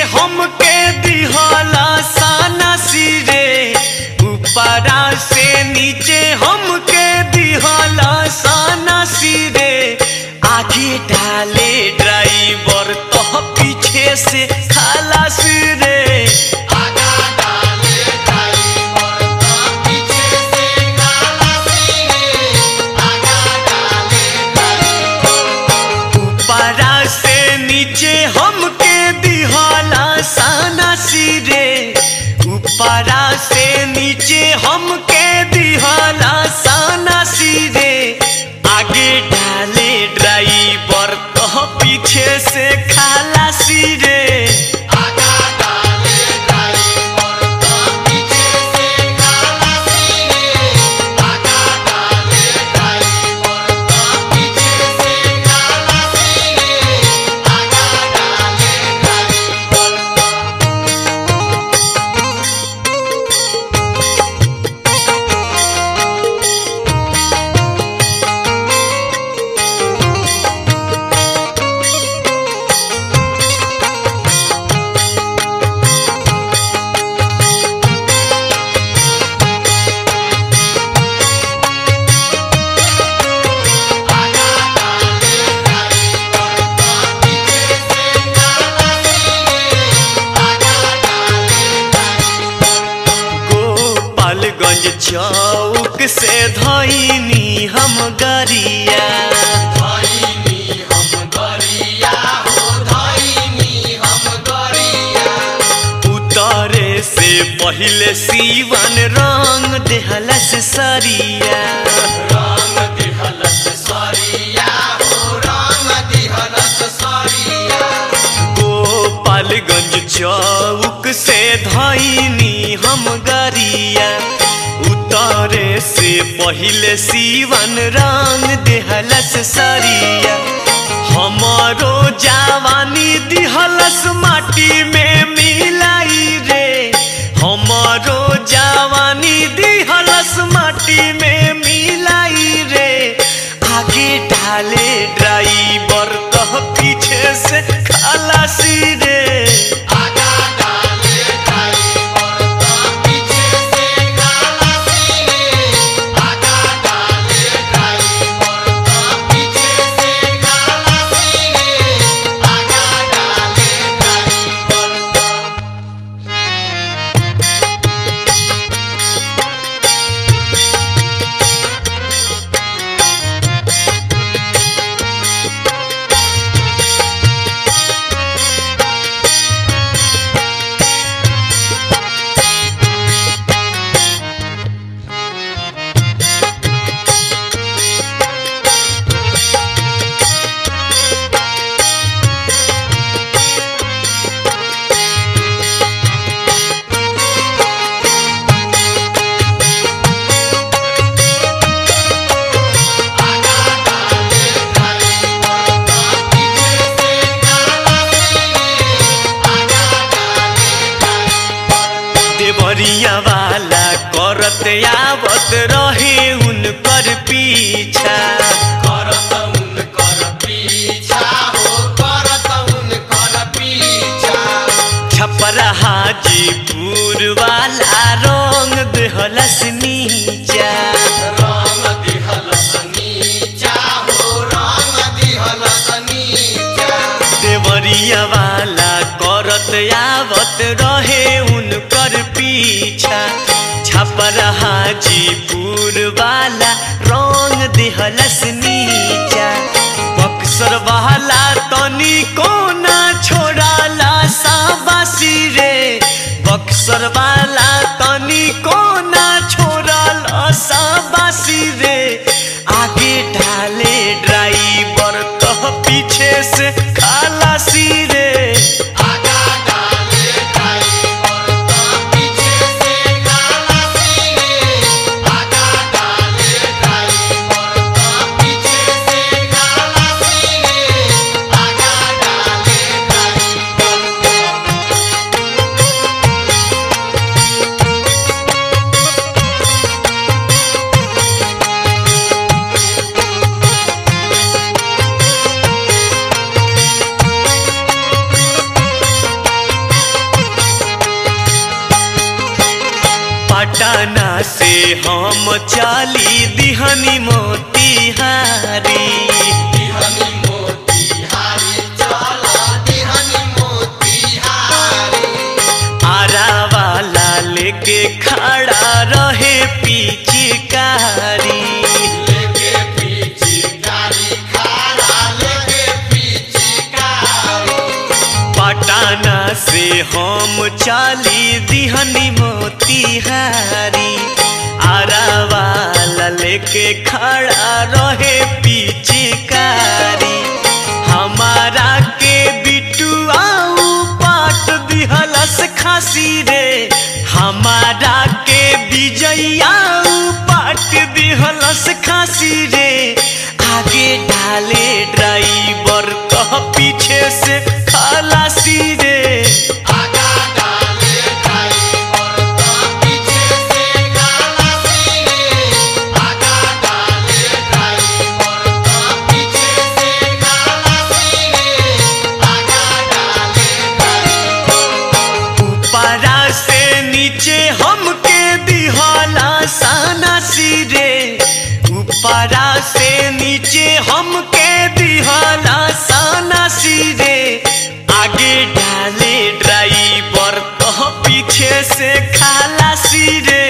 हमके दिहला साना सिरे ऊपरा से नीचे हमके दिहला साना सिरे आगे डाले ड्राइवर तो पीछे से खलास रे ऊपरा से नीचे हमके दिहला साना सिरे ऊपरा से नीचे हमके दिहला साना सिरे आगे डाले ड्राइवर तो पीछे से खाला सिरे गोपालगंज चौक से धैनी हम गरिया उतरे से पहले सीवन रंग देहलस सरिया गोपालगंज चौक से धैनी हम गरिया उतरे से पहले सीवन रंग देहलस सरिया हमारो जवानी दिहलस माटी में मिलाई रे हमारो जवानी दिहलस माटी में मिलाई रे आगे डाले ड्राइवर तो पीछे से खलासी रे देवरिया वाला करत आवत रहे उनकर पीछा छपरा हाजीपुर वाला रंग देहलस नीचा देवरिया वाला करत आवत रहे उनकर पीछा छपर हाजीपुर वाला रंग देहलस नीचा बक्सर वाला तनी कोना छोड़ाला साबासी रे बक्सर वाला तनी कोना छोड़ाला साबासी रे आगे डाले ड्राइवर तो पीछे से खलासी रे चली दिहनी मोतिहारी दिहनी मोतिहारी चला दिहनी मोतिहारी आरा वाला लेके खड़ा रहे पिचकारी लेके पीछे गाड़ी खारा लेके पीछे गाड़ी पटाना से हम चली दिहनी मोतिहारी आरा वाला लेके खड़ा रहे पिचकारी हमारा के बिटुआऊ पाट दिहलस खासी रे हमारा के विजयाऊ पाट दिहलस खासी रे आगे डाले ड्राइवर कह पीछे से खलासी रे आगा डाले ड्राइवर का पीछे से खलासी रे आगा डाले ड्राइवर का पीछे से खलासी रे आगा डाले ड्राइवर ऊपरा से नीचे हमके दिहला साना सिरे ऊपरा से नीचे हमके दिहला साना सिरे आगे डाले ड्राइवर तो पीछे से खाला सिरे